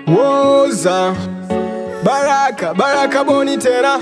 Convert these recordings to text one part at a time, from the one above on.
Woza Baraka, Baraka Boni tena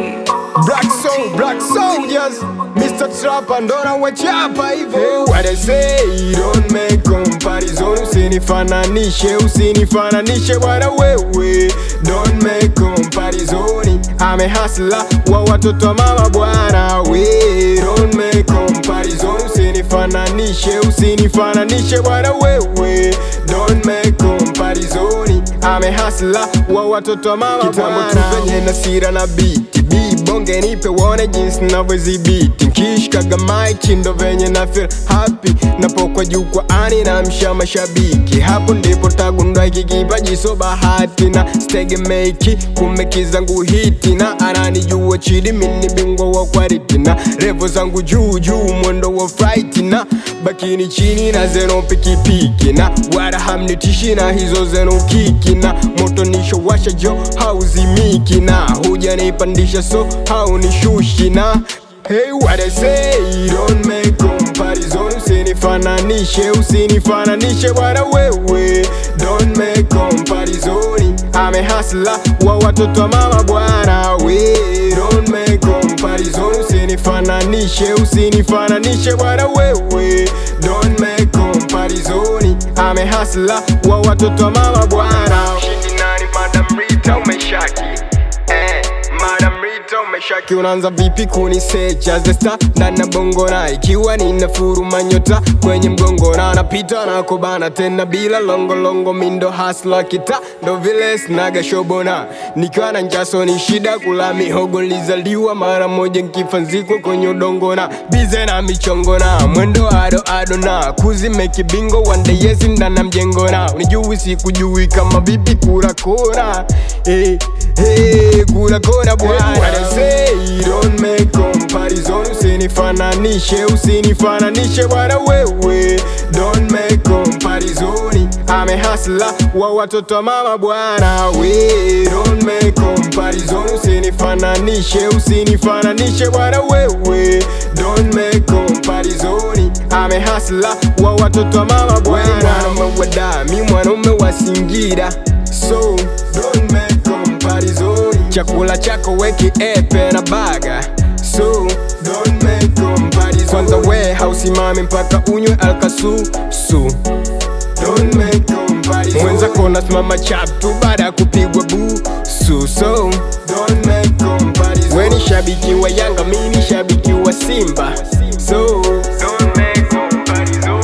Black Soul, Black Soldiers Mr. Trapper ndo nawachapa hivo hey, what I say, don't make comparison Usinifananishe, usinifananishe bwana wewe Don't make comparison I'm a hustler wa watoto wa mama bwana we Don't make comparison Usinifananishe, usinifananishe bwana wewe Don't make comparison I'm a hustler wa watoto wa mama Kitambo tu venye na sira na beat Beat bonge nipe wone jinsi navyozibiti Nkishikaga mic ndo venye na feel happy Napokwa jukwaani na msha mashabiki Hapo ndipo tagundua hiki kipaji so bahati Na stegemeki kumeki zangu hiti Na ananijua chidi mini bingwa wa kwariti Na revo zangu juu juu mwendo wa fright Na bakini chini na zeno pikipiki Na wala hamnitishi na hizo zeno kiki Na moto nisho washa jo hauzimiki Na huja nipandisha so haunishushi na Hey what I say don't make comparison Usinifananishe usinifananishe bwana wewe Don't make comparison I'm a hustler wa watoto wa mama bwana we Don't make comparison Usinifananishe usinifananishe bwana wewe Don't make comparison I'm a hustler wa watoto wa mama bwana Shindi nani Madam Rita umeshaki eh, Madam Rita umeshaki unaanza vipi kunisecha the star ndani ya bongo na ikiwa nina furuma nyota kwenye mgongo na napita na kubana tena bila longolongo mindo hasla kita ndo vile snaga shobona nikiwa na njaso ni shida kula mihogo lizaliwa mara moja nkifa nzikwe kwenye udongo na bize na michongo na mwendo ado ado na kuzimeki bingo wande yezi ndana mjengo na unijui sikujui kama bibi kura kona hey, hey, kura kona bwana say don't make comparison usinifananishe usinifananishe bwana wewe don't make comparison I'm a hustler wa watoto wa mama bwana we don't make comparison usinifananishe usinifananishe bwana wewe don't make comparison I'm a hustler wa watoto wa mama bwana mwanaume wa dami mwanaume wa Singira so don't make comparison chakula chako weki epe na baga so don't make comparison kwanza we hausimami mpaka unywe alkasu su don't make comparison mwenzako nasimama chap tu baada ya kupigwa bu su so don't make comparison we ni shabiki wa Yanga mi ni shabiki wa Simba so don't make comparison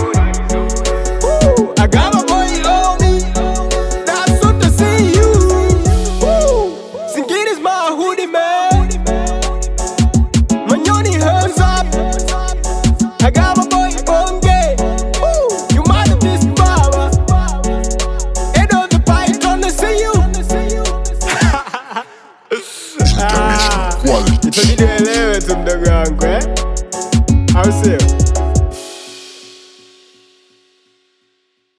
Woo, I got my boy on me that's what to see you Woo, Singing is my hoodie man Manyoni hands up I got my boy Bonge Woo, you might have missed Baba Head of the python to see you International quality. Itabidi uelewe tu mdogo wangu eh au sio?